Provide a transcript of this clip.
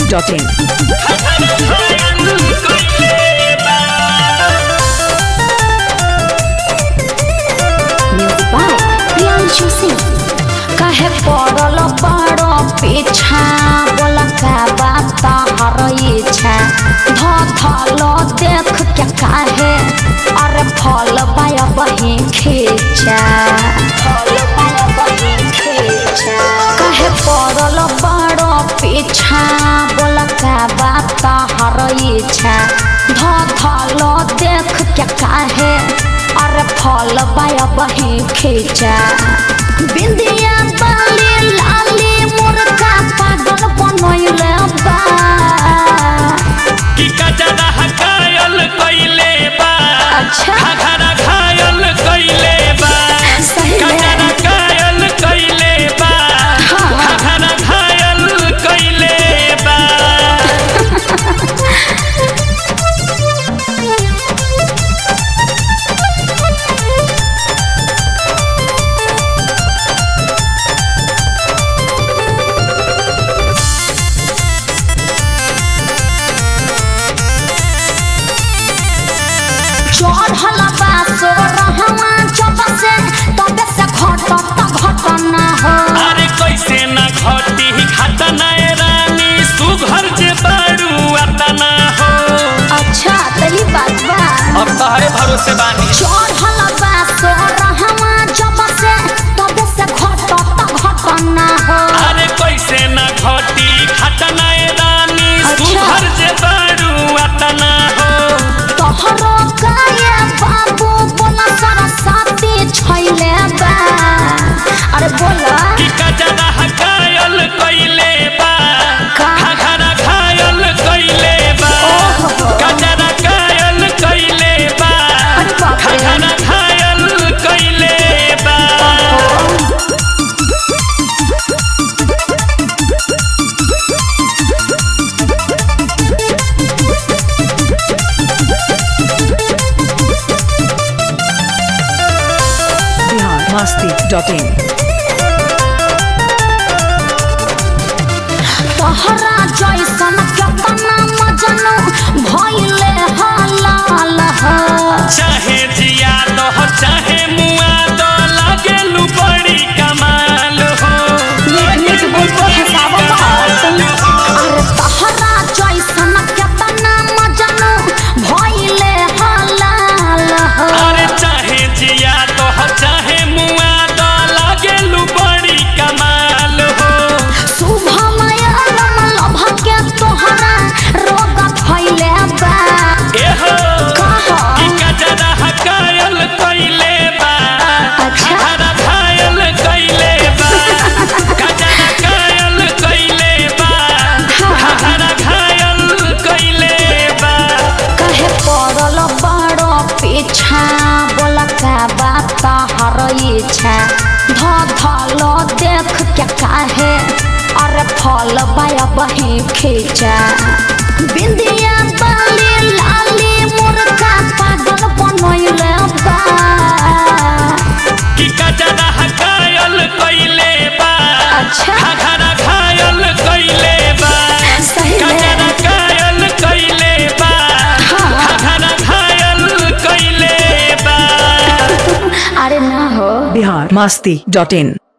masti.in. Music by Priyanshu Singh. काहे पड़ल बड़ पीछा बोल का बात हर इच्छा ध धल देख के काहे अरे फल पाय बही खींचा फल पाय बही खींचा काहे पड़ल बड़ पीछा बोल का बात हर इच्छा ध धल देख के काहे अरे फल पाय बही खींचा बिंदिया बाली लाली मुर्गा पागल बनैले बा कि कचरा हकायल कइले बा अच्छा। घघरा घायल कइले बा सही में। कचरा घायल कइले बा हाँ। घघरा घायल कइले बा चढ़ल बा सोरहवा जब से तबे से घटत घटना हो अरे कैसे न घटी घटना ए रानी सुघर जे बारू अतना हो अच्छा तही बात बा अब तहरे भरोसे बानी चढ़ल बा सोरहवा जब से तबे से घटत घटना हो अरे कैसे न घटी घटना ए रानी अच्छा। सुघर जे बारू अतना हो तोहरो काये बाबू बोला सरस्वती छैले बा अरे बोला कि कचरा हकायल कइले बा का? घघरा घायल कइले बा ओहो। कचरा घायल कइले बा अरे बाप रे। घघरा घायल कइले बा Bihar masti.in. तोहरा जैसन केतना मजनू भइले हलाल ह चाहे जिया दो चाहे मुआ दो लागेलू बड़ी कमाल हो नीक नीक बोलबो हिसाब बात अरे तोहरा जैसन केतना मजनू भइले हलाल ह अरे चाहे जिया दो चाहे मुआ दो लागेलू बड़ी कमाल हो शुभमय लभ के तोहरा रोग फैले बा एहो कहा कि कचरा हकायल कइले बा अच्छा। घघरा घायल कइले बा कचरा घायल कइले बा हाँ। घघरा घायल कइले बा कहे पड़ल बड़ पीछा बोल का बात हर इच्छा ध धल देख के काहे अरे फल पाय बही खींचा बिंदिया बाली लाली मुर्गा पागल बनैले बा कि कचरा हकायल कइले बा अच्छा। घघरा घायल कइले बा सही में। कचरा घायल कइले बा हाँ। घघरा घायल कइले बा अरे ना हो Bihar masti.in.